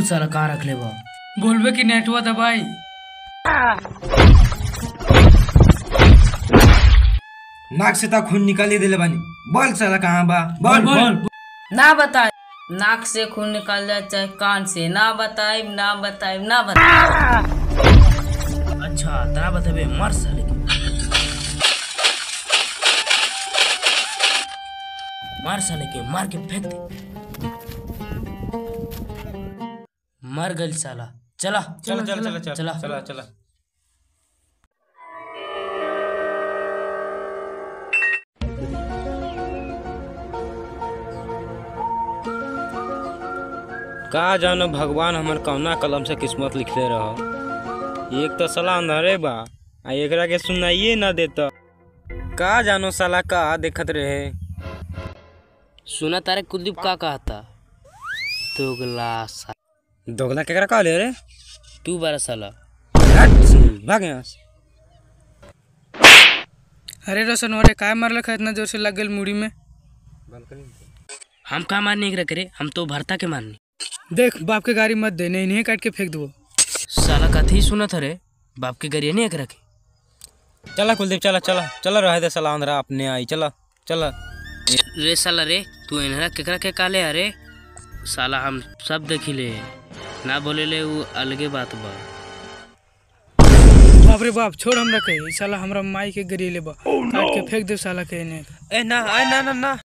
साला कहाँ रख ले बा बोलबे कि नेटवा दबाई नाक से ता खून निकाली दिले बानी बोल साला कहाँ बा बोल बोल ना बताए नाक से खून निकल जाए चाहे कान से ना बताए ना बताए ना बताए अच्छा तना बतेबे मर साले के मार साले के मार के फेंक दे मर गल साला चला चला चला चला चला चला। चला चला का जानो भगवान हमर कौना कलम से किस्मत लिखले रह एक तो साला अंधारे बा आ एकरा के सुनाइए ना देता का जानो साला का देखत रहे सुना तारे कुलदीप का कहा था दोगला सा दोगला केकरा कहले रे तू बारा साला हट, भाग यहाँ से अरे रोशन अरे काय मारल खा इतना जोर से लग गल मुड़ी में हम का मारने एकरा करे हम तो भरता के मारने देख बाप के गाड़ी मत दे नहीं इन्हें काट के फेंक दो साला कथी सुनत रे बाप के गरिया नहीं एकरा के चला कुलदीप चला चला चला रहे दे साला अंधरा अपने आई चला चला रे साला रे तू इनहरा केकरा के काले अरे साला हम सब देखिले ना बोले ले वो अलगे बात बा बाप रे बाप छोड़ हमरा के ई साला हमरा माई के गरी ले बा काट के फेंक दे साला के इन्हें ए ना आय ना ना ना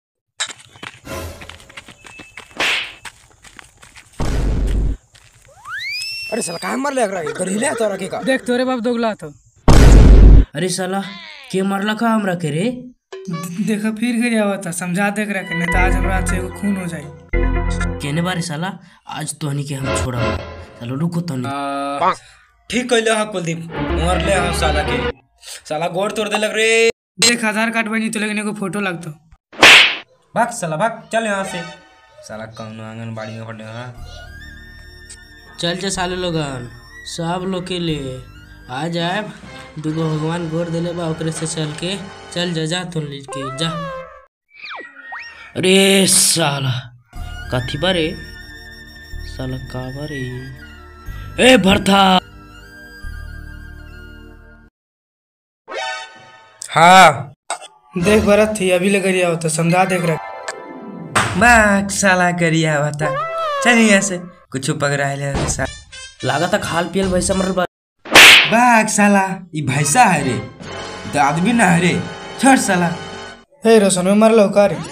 अरे साला काहे मर ले एकरा के गरीले तोरा के का देख तोरे बाप दोगला तो अरे साला के मरला का हमरा के रे देखा फिर गिर आवा था समझा देख रहा के नहीं तो आज हमरा हाथ से एगो खून हो जाए केने बारे साला आज तोहनी के हम छोड़ा चलो रुको तोहनी ठीक कहले हा कुलदीप मर ले हा साला के साला गोड़ तोड़ दे लग रे देख आधार कार्ड बनी तो लेकिन एगो फोटो लगतो भाग साला भाग चल यहाँ से साला कौन आंगनबाड़ी में पड़े हा चल जा साले लोगन सब लोग के लिए आ जाए दूगो भगवान गोर देले बा ओकरे से चल के चल जा जा तुम लीज के जा अरे साला कथी बारे साला का बारे ए भरथा हाँ देख भरत थी अभी ले गरी आवा था समझा देख रहा भाग साला करिया बता चल यहाँ से कुछ पकड़ा ले सा लागता खाल पियल वैसा मरल बा भाग साला ये भैंसा है रे तो आदमी ना है रे छोड़ साला हे रोशन में मर लो का रे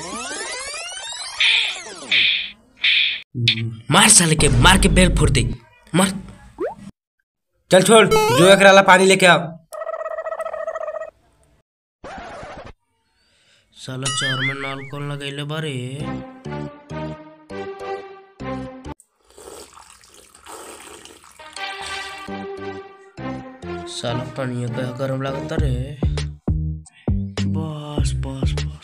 मार साले के मार के बेल फोड़ दे मार चल छोड़ जो एक ला पानी लेके आओ साला चार में नाल कौन लगैले बारे साला पानी का गरम लगता रे बस बस बस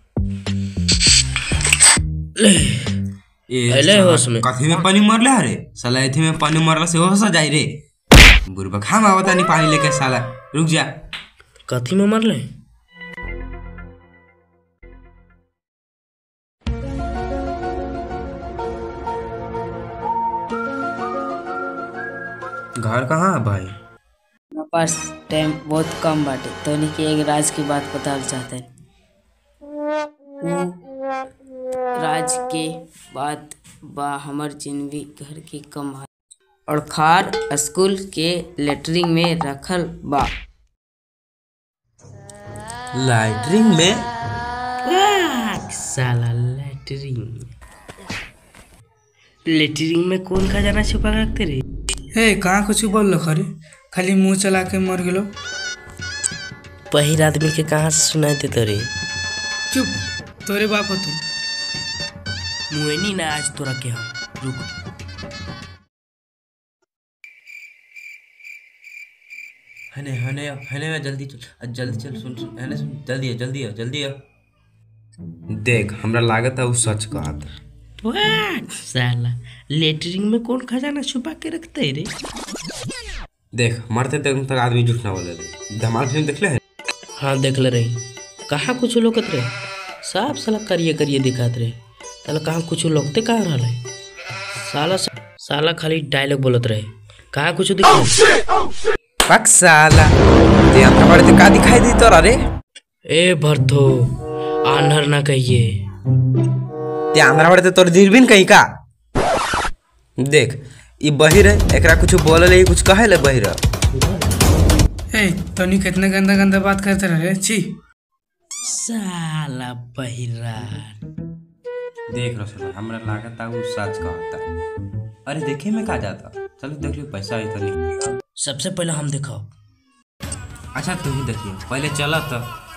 ले अले होश में कथी में पानी मरले है रे साला एथी में पानी मरला से होश आ जाई रे बुरबा खाम आवता नहीं पानी लेके साला रुक जा कथी में मरले घर कहाँ है भाई हमारे पास टाइम बहुत कम बाटे तो के एक राज की बात बताना चाहते हैं उ राज के बात बा हमर जिनवी घर के कम है और खार स्कूल के लेटरिंग में रखल बा लाइटरिंग में साला लेटरिंग लेटरिंग में कौन खजाना छुपा के रखते रे हे कहाँ कुछ बोल लो खरे खाली मुंह चला के मर गेलो पहिर आदमी के कहाँ से सुनाई देते रे चुप तोरे बाप हो तू मुएनी ना आज तोरा के हम रुक हने हने हने में जल्दी चल अ, जल्दी चल सुन सुन हने सुन जल्दी आ जल्दी आ जल्दी आ देख हमरा लागत है वो सच कहा था वाह, साला लेटरिंग में कौन खजाना छुपा के रखते है रे देख मरते तक तक आदमी झूठ ना बोले रे धमाल फिल्म देख ले हाँ देख ले रही कहाँ कुछ लोकत रहे साफ साला करिए करिए दिखात रहे साला कहाँ कुछ लोकते कहाँ रहा है साला साला खाली डायलॉग बोलत रहे कहाँ कुछ दिखा पक साला ते अंधा बड़े ते का दिखाई दी तोरा रे ए भरथो आन्हर ना कहिए ते अंधा बड़े ते तोर दूरबीन कहीं का देख ई बहिर है एकरा कुछ बोले ले कुछ कहे ले बहिर ए तनी कितने गंदा गंदा बात करते रहे छी साला बहिरा देख रसोल हमरा लागत उ सच कहता अरे देखे में का जाता चलो देख लो पैसा आई तो नहीं सबसे पहले हम देखो अच्छा तू ही देखिए पहले चला तो